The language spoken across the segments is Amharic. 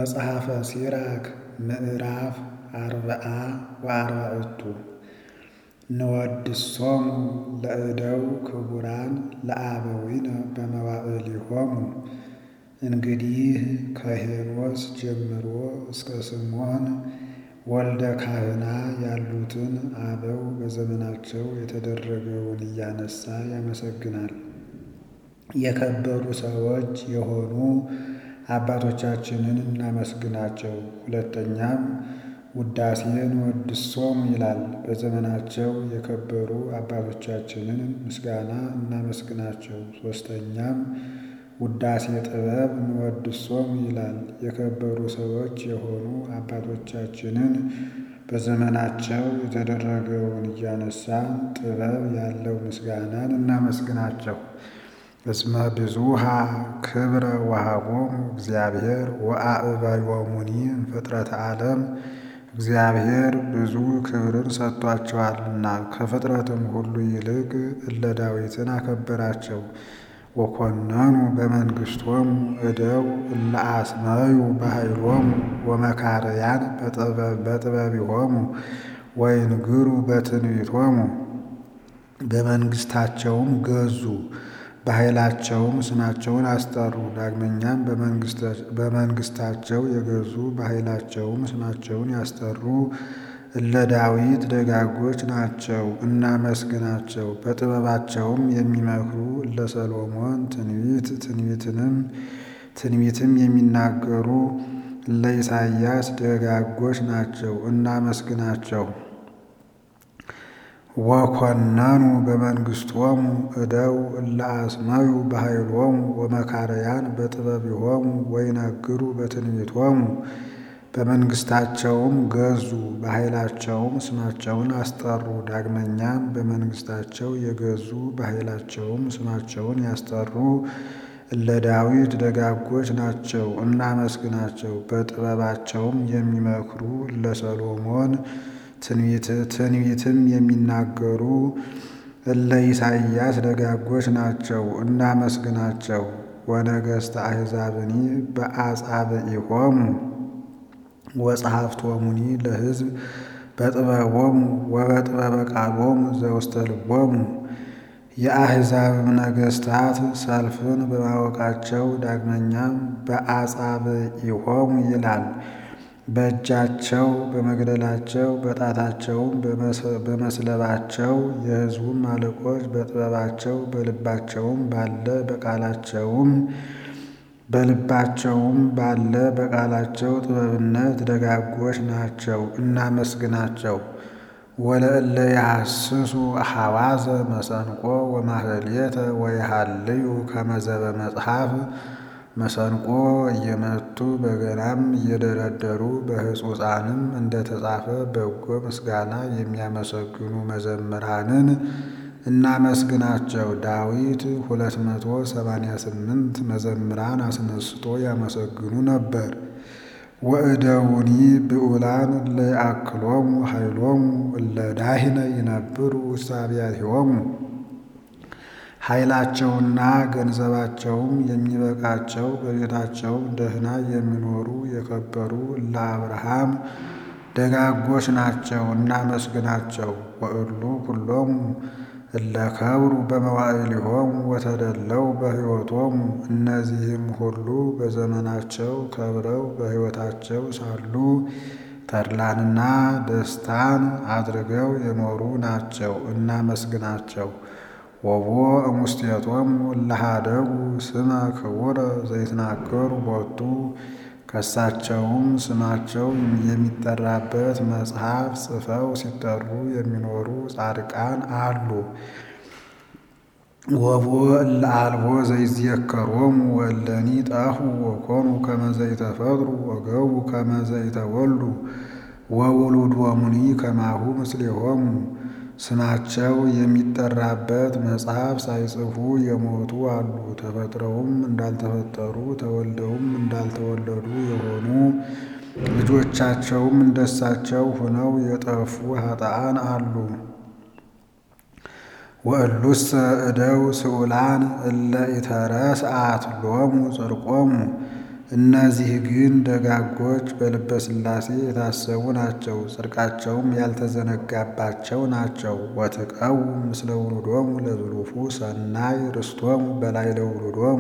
መጽሐፈ ሲራክ ምዕራፍ አርብዓ ወአርባዕቱ ንወድሶሙ ለእደው ክቡራን ለአበዊነ በመዋዕሊሆሙ። እንግዲህ ከሄኖስ ጀምሮ እስከ ስምዖን ወልደ ካህና ያሉትን አበው በዘመናቸው የተደረገውን እያነሳ ያመሰግናል። የከበሩ ሰዎች የሆኑ አባቶቻችንን እናመስግናቸው። ሁለተኛም ውዳሴን ወድሶም ይላል። በዘመናቸው የከበሩ አባቶቻችንን ምስጋና እናመስግናቸው። ሦስተኛም ውዳሴ ጥበብ እንወድሶም ይላል። የከበሩ ሰዎች የሆኑ አባቶቻችንን በዘመናቸው የተደረገውን እያነሳን ጥበብ ያለው ምስጋናን እናመስግናቸው። እስመ ብዙኃ ክብረ ወሀቦሙ እግዚአብሔር ወአዕበዮሙኒ እምፍጥረተ ዓለም እግዚአብሔር ብዙ ክብርን ሰጥቷቸዋልና ከፍጥረትም ሁሉ ይልቅ እለ ዳዊትን አከበራቸው። ወኮነኑ በመንግሥቶሙ እደው እለ አስመዩ በኃይሎሙ ወመካርያን በጥበቢሆሙ ወይንግሩ በትንቢቶሙ። በመንግሥታቸውም ገዙ በኃይላቸውም ስማቸውን አስጠሩ። ዳግመኛም በመንግሥታቸው የገዙ በኃይላቸውም ስማቸውን ያስጠሩ እለ ዳዊት ደጋጎች ናቸው፣ እናመስግናቸው። በጥበባቸውም የሚመክሩ እለ ሰሎሞን ትንቢት ትንቢትንም ትንቢትም የሚናገሩ እለ ኢሳይያስ ደጋጎች ናቸው፣ እናመስግናቸው። ወኮነኑ በመንግሥቶሙ እደው እለ አስመዩ በኃይሎሙ ወመካርያን በጥበቢሆሙ ወይነግሩ በትንቢቶሙ። በመንግሥታቸውም ገዙ በኃይላቸውም ስማቸውን አስጠሩ። ዳግመኛም በመንግሥታቸው የገዙ በኃይላቸውም ስማቸውን ያስጠሩ እለ ዳዊት ደጋጎች ናቸው፣ እናመስግናቸው። በጥበባቸውም የሚመክሩ እለ ሰሎሞን ትንቢትም የሚናገሩ እለ ኢሳይያስ ደጋጎች ናቸው፣ እናመስግናቸው። ወነገሥተ አሕዛብኒ በአጻብዒሆሙ ወጸሐፍቶሙኒ ለሕዝብ በጥበቦሙ ወበጥበበ ቃሎሙ ዘውስተ ልቦሙ። የአሕዛብም ነገሥታት ሰልፍን በማወቃቸው ዳግመኛም በአጻብዒሆሙ ይላል። በእጃቸው በመግደላቸው በጣታቸውም በመስለባቸው የሕዝቡም አለቆች በጥበባቸው በልባቸውም ባለ በቃላቸውም በልባቸውም ባለ በቃላቸው ጥበብነት ደጋጎች ናቸው፣ እናመስግናቸው። ወለእለ ያሐስሱ ሐዋዘ መሰንቆ ወማህሌተ ወይሃልዩ ከመዘበ መጽሐፍ መሰንቆ እየመቱ በገናም እየደረደሩ በሕጹፃንም እንደተጻፈ በጎ ምስጋና የሚያመሰግኑ መዘምራንን እናመስግናቸው። ዳዊት ሁለት መቶ ሰማንያ ስምንት መዘምራን አስነስቶ ያመሰግኑ ነበር። ወእደውኒ ብዑላን እለ ይአክሎሙ ኃይሎሙ እለ ዳሂነ ይነብሩ ውስተ አብያቲሆሙ። ኃይላቸውና ገንዘባቸውም የሚበቃቸው በቤታቸውም ደህና የሚኖሩ የከበሩ እለ አብርሃም ደጋጎች ናቸው፣ እናመስግናቸው። ወእሉ ኩሎሙ እለ ከብሩ በመዋዕሊሆሙ ወተደለው በሕይወቶሙ። እነዚህም ሁሉ በዘመናቸው ከብረው በሕይወታቸው ሳሉ ተድላንና ደስታን አድርገው የኖሩ ናቸው፣ እናመስግናቸው። ወቦ እሙስቴቶሙ እለ ኀደጉ ስመ ክቡረ ዘይትናገሩ ቦቱ። ከሳቸውም ስማቸው የሚጠራበት መጽሐፍ ጽፈው ሲጠሩ የሚኖሩ ጻድቃን አሉ። ወቦ እለ አልቦ ዘይዝየከሮሙ ወእለኒ ጠፉ ወኮኑ ከመ ዘይተፈጥሩ ወገቡ ከመ ዘይተወልዱ ወውሉዶሙኒ ከማሁ ምስሌሆሙ። ስማቸው የሚጠራበት መጽሐፍ ሳይጽፉ የሞቱ አሉ። ተፈጥረውም እንዳልተፈጠሩ ተወልደውም እንዳልተወለዱ የሆኑ ልጆቻቸውም እንደሳቸው ሆነው የጠፉ ኃጥአን አሉ። ወእሉሰ እደው ስዑላን እለ ኢተረስአት ሎሙ ጽድቆሙ። እነዚህ ግን ደጋጎች በልበ ሥላሴ የታሰቡ ናቸው፣ ጽድቃቸውም ያልተዘነጋባቸው ናቸው። ወትቀውም ምስለ ውሉዶሙ ለዝሉፉ ሰናይ ርስቶሙ በላዕለ ውሉዶሙ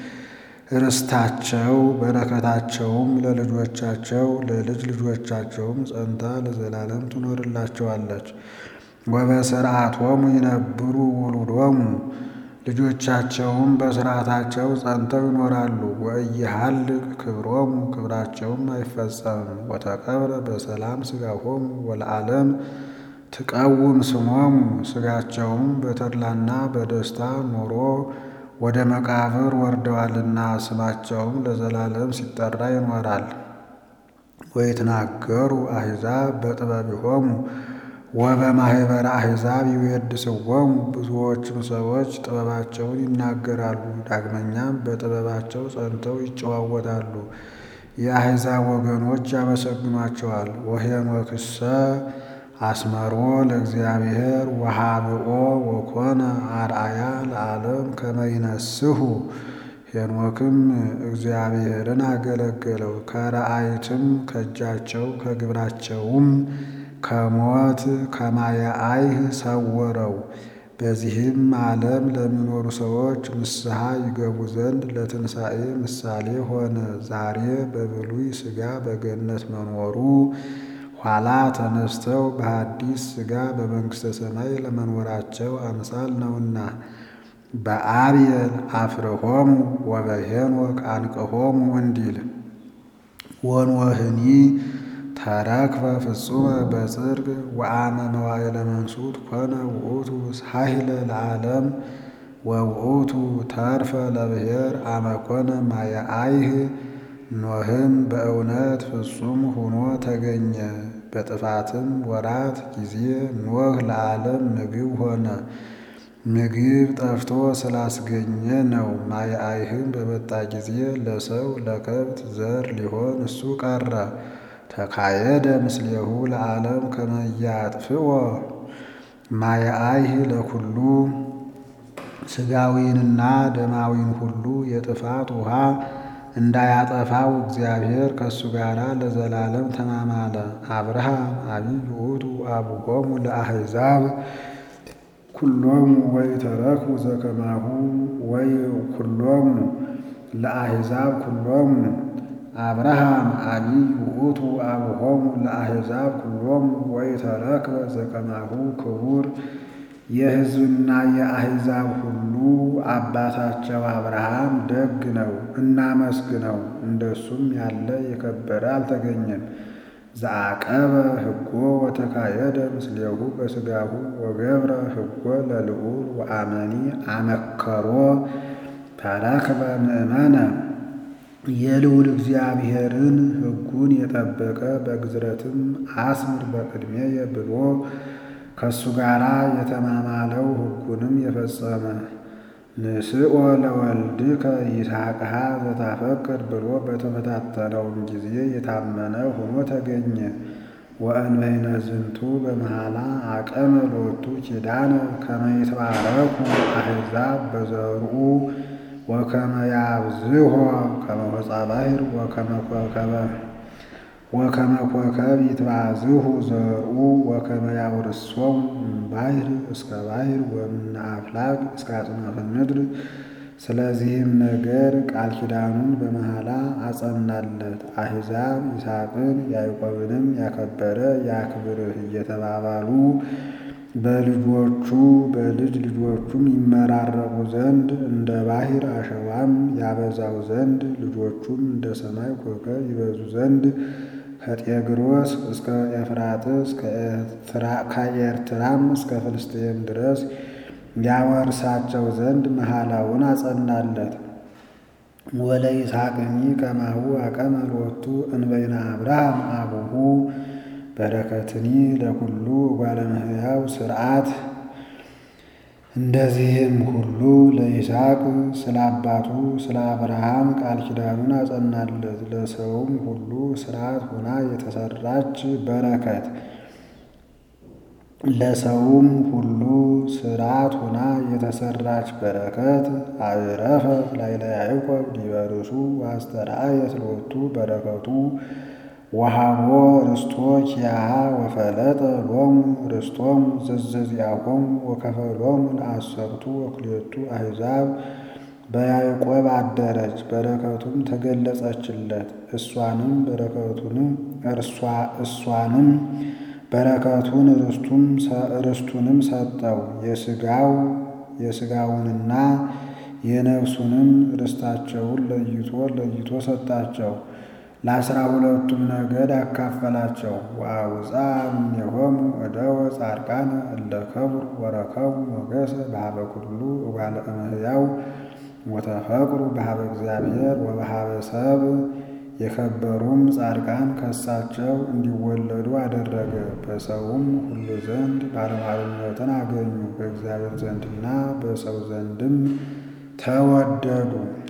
ርስታቸው በረከታቸውም ለልጆቻቸው ለልጅ ልጆቻቸውም ጸንታ ለዘላለም ትኖርላቸዋለች። ወበስርዓቶሙ ይነብሩ ውሉዶሙ ልጆቻቸውም በስርዓታቸው ጸንተው ይኖራሉ። ወኢይሃልቅ ክብሮሙ ክብራቸውም አይፈጸምም። ወተቀብረ በሰላም ሥጋሆሙ ወለዓለም ትቀውም ስሞሙ ሥጋቸውም በተድላና በደስታ ኖሮ ወደ መቃብር ወርደዋልና ስማቸውም ለዘላለም ሲጠራ ይኖራል። ወይትናገሩ አሕዛብ በጥበቢሆሙ ወበማኅበረ አሕዛብ ይዌድስዎሙ ብዙዎችም ሰዎች ጥበባቸውን ይናገራሉ፣ ዳግመኛም በጥበባቸው ጸንተው ይጨዋወታሉ። የአሕዛብ ወገኖች ያመሰግኗቸዋል። ወሄኖክሰ አስመሮ ለእግዚአብሔር ወሃብኦ ወኮነ አርአያ ለዓለም ከመ ይነስሑ ሄኖክም እግዚአብሔርን አገለገለው ከረአይትም ከእጃቸው ከግብራቸውም ከሞት ከማየ አይህ ሰወረው። በዚህም ዓለም ለሚኖሩ ሰዎች ንስሐ ይገቡ ዘንድ ለትንሣኤ ምሳሌ ሆነ። ዛሬ በብሉይ ሥጋ በገነት መኖሩ ኋላ ተነስተው በሐዲስ ሥጋ በመንግሥተ ሰማይ ለመኖራቸው አምሳል ነውና። በአብየል አፍርሆሙ ወበሄኖክ አንቅሆሙ እንዲል ወኖህኒ ተረክፈ ፍጹመ በጽድቅ ወአመ መዋዕለ መንሱት ኮነ ውእቱ ሳሂለ ለዓለም ወውእቱ ተርፈ ለብሔር አመ ኮነ ማየ አይህ ኖህም በእውነት ፍጹም ሆኖ ተገኘ። በጥፋትም ወራት ጊዜ ኖህ ለዓለም ምግብ ሆነ። ምግብ ጠፍቶ ስላስገኘ ነው። ማየ አይህም በመጣ ጊዜ ለሰው ለከብት ዘር ሊሆን እሱ ቀረ። ተካየደ ምስሌሁ ለዓለም ከመ ያጥፍኦ ማየ አይህ ለኩሉ ሥጋዊንና ደማዊን ሁሉ የጥፋት ውሃ እንዳያጠፋው እግዚአብሔር ከእሱ ጋር ለዘላለም ተማማለ። አብርሃም አቢይ ውእቱ አቡሆሙ ለአሕዛብ ኩሎሙ ወኢተረክቡ ዘከማሁ ወይ ኩሎሙ ለአሕዛብ ኩሎሙ አብርሃም አቢይ ውእቱ አቡሆሙ ለአሕዛብ ኩሎሙ ወኢተረክበ ዘከማሁ ክቡር የሕዝብና የአሕዛብ ሁሉ አባታቸው አብርሃም ደግ ነው፣ እናመስግነው። እንደሱም ያለ የከበረ አልተገኘም። ዘአቀበ ሕጎ ወተካየደ ምስሌሁ በሥጋሁ ወገብረ ሕጎ ለልዑል ወአመኒ አመከሮ ተረክበ ምእመነ የልዑል እግዚአብሔርን ሕጉን የጠበቀ በግዝረትም አስምር በቅድሜየ ብሎ ከእሱ ጋር የተማማለው ሕጉንም የፈጸመ ንስኦ ለወልድከ ይስሐቅሃ ዘታፈቅር ብሎ በተፈታተነውም ጊዜ የታመነ ሆኖ ተገኘ። ወእንበይነ ዝንቱ በመሃላ አቀመ ሎቱ ኪዳነ ከመ ይትባረኩ አሕዛብ በዘርኡ ወከመ ያብዝሖ ከመ ሆፃ ባሕር ወከመ ኮከብ ይትባዝሑ ዘርኡ ወከመ ያውርሶሙ እምባሕር እስከ ባሕር ወእምነ አፍላግ እስከ አጽናፈ ምድር። ስለዚህም ነገር ቃል ኪዳኑን በመሐላ አጸናለት። አሕዛብ ይስሐቅን ያዕቆብንም ያከበረ ያክብርህ እየተባባሉ በልጆቹ በልጅ ልጆቹም ይመራረቁ ዘንድ እንደ ባሕር አሸዋም ያበዛው ዘንድ ልጆቹም እንደ ሰማይ ኮከብ ይበዙ ዘንድ ከጤግሮስ እስከ ኤፍራጥስ ከኤርትራም እስከ ፍልስጤም ድረስ ያወርሳቸው ዘንድ መሐላውን አጸናለት። ወለ ይስሐቅኒ ከማሁ አቀመ ሎቱ እንበይነ አብርሃም አቡሁ በረከትኒ ለኩሉ እጓለ እመሕያው ስርዓት። እንደዚህም ሁሉ ለይስሐቅ ስለ አባቱ ስለ አብርሃም ቃል ኪዳኑን አጸናለት። ለሰውም ሁሉ ስርዓት ሆና የተሰራች በረከት ለሰውም ሁሉ ስርዓት ሆና የተሰራች በረከት አዕረፈት ላዕለ ያዕቆብ ዲበ ርእሱ ወአስተርአየት ሎቱ በረከቱ ወሀቦ ርስቶ ኪያሃ ወፈለጠ ሎሙ ርስቶሙ ዘዘዚአሆሙ ወከፈሎሙ ለአሰርቱ ወክልኤቱ አሕዛብ በያዕቆብ አደረች፣ በረከቱም ተገለጸችለት። እሷንም በረከቱንም እርሷ እሷንም በረከቱን ርስቱንም ሰጠው። የሥጋው የሥጋውንና የነፍሱንም ርስታቸውን ለይቶ ለይቶ ሰጣቸው። ለአስራ ሁለቱም ነገድ አካፈላቸው። ወአውፅአ እምኔሆሙ እደወ ጻድቃነ እለ ከብሩ ወረከቡ ሞገሰ በሀበ ኩሉ እጓለ እመሕያው ወተፈቅሩ በሀበ እግዚአብሔር ወበሀበ ሰብ የከበሩም ጻድቃን ከሳቸው እንዲወለዱ አደረገ። በሰውም ሁሉ ዘንድ ባለሟልነትን አገኙ። በእግዚአብሔር ዘንድና በሰው ዘንድም ተወደዱ።